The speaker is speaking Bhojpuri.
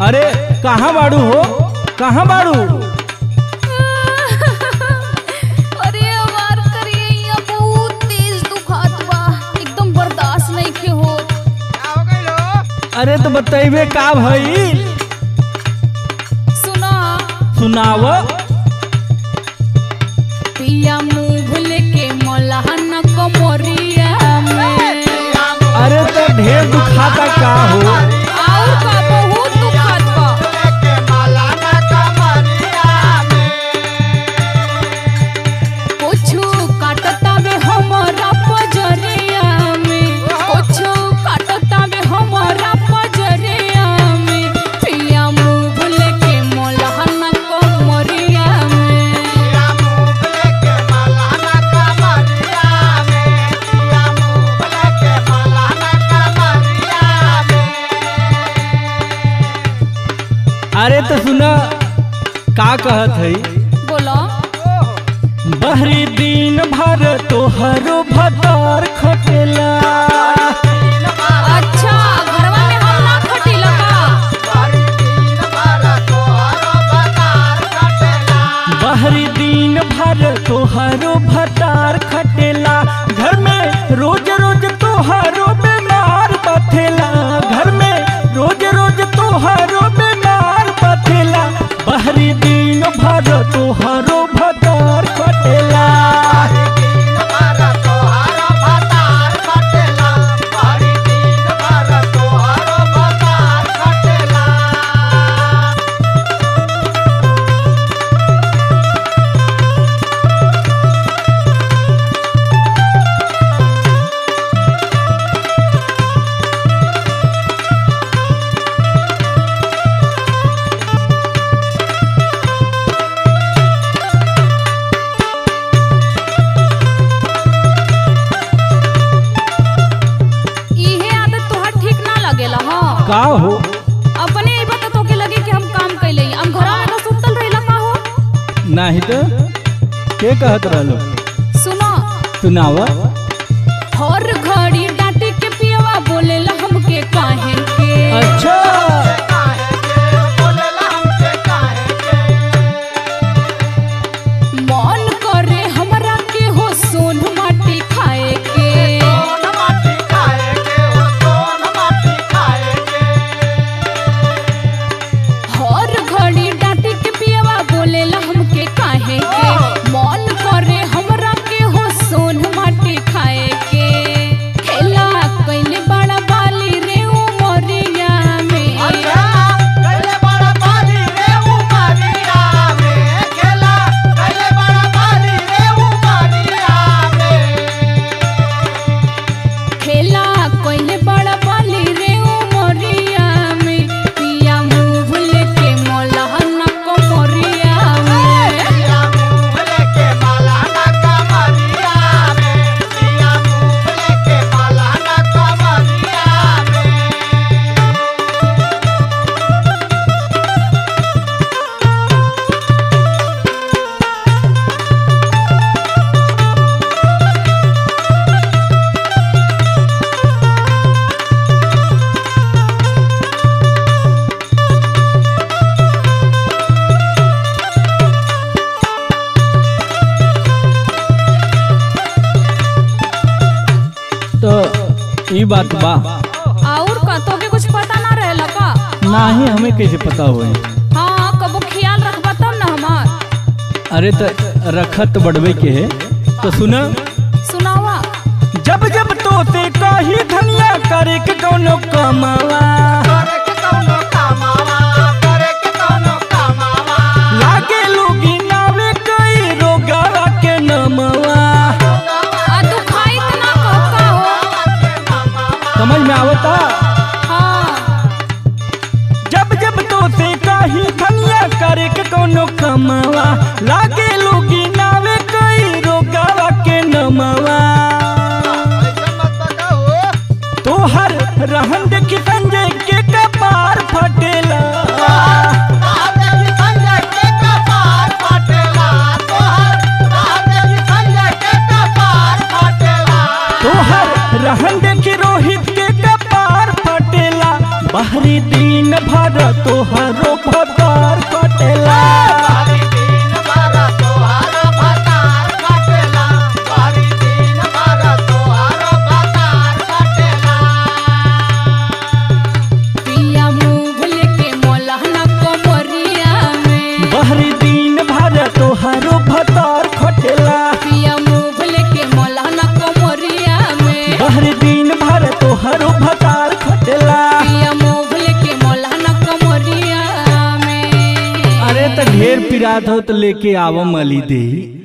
अरे कहाँ बाड़ू हो कहाँ बाड़ू अरे वार करिए यहाँ बहुत तेज दुखात बा एकदम बर्दाश्त नहीं के हो अरे तो बतैबे का भई सुना सुनाव पिया मुंह लेके मलहन कमरिया में अरे तो ढेर दुखाता का हो और का बहुत दुखात बा कुछु काटता बे हमरा पजरिया में कुछु काटता बे हमरा पजरिया में पिया मुंह लेके मलहन कमरिया में अरे तो सुना का कहत है बोलो बहरी दिन भर तोहरो भतार खटेला अच्छा घरवा में हम ना खटिला का बहरी दिन भर तोहरो भतार खटेला घर में रोज रोज तोहरो बीमार बथेला घर में रोज रोज तोहरो बीमार बथेला बहरी दिन भर तोहरो भतार खटेला इहे आदत तोहार ठीक ना लगेला हां का हो अपने ही बता तो के लगे कि हम काम कैले हम घरवा में तो सुतल रहिला का हो नाही तो के कहत रहलो सुनो सुनावा हर घड़ी डांटे के पियवा बोलेला हमके काहे के अच्छा मन करे हमरा के हो सोन माटी खाए के हर घड़ी डांटे के पियवा बोलेला हमके काहे के मन करे हमरा के हो सोन माटी खाए के खेला कैले बड़ा बाली रे उमरिया में खेला कोइले बड़ा बाली रे उमरिया में पिया मुंह लेके मोलहन कमरिया में तो ई बात बा और का तोके कुछ पता ना रहेला का नाही हमें कैसे पता होई हाँ कबो ख्याल रखबा तब ना हमार अरे तो रखत बढ़वे के है तो सुना सुनावा जब जब तो से कही धनिया करे के कौनो कमावा लागे लोगी नावे कई रोगावा के नमवा आ दुखाई इतना कब का हो समझ में आवता हाँ जब जब तो से कही धनिया करे के कौनो कमावा लागे लोगी नावे कई रोगावा के नमवा तोहर रहन देखी संजय के कपार फटेला तोहर रहन देखी रोहित के कपार फटेला बाहरी दिन भर तोहरो भतार कटेला पिया मुंह लेके मोलहना कमरिया में बाहरी दिन भर तोहरो भतार खटेला पिया मुंह लेके मोलहना कमरिया में बाहरी दिन भर तोहरो भतार खटेला पिया मुंह लेके मोलहना कमरिया में अरे त ढेर पिरात हो तो लेके आवो मली दे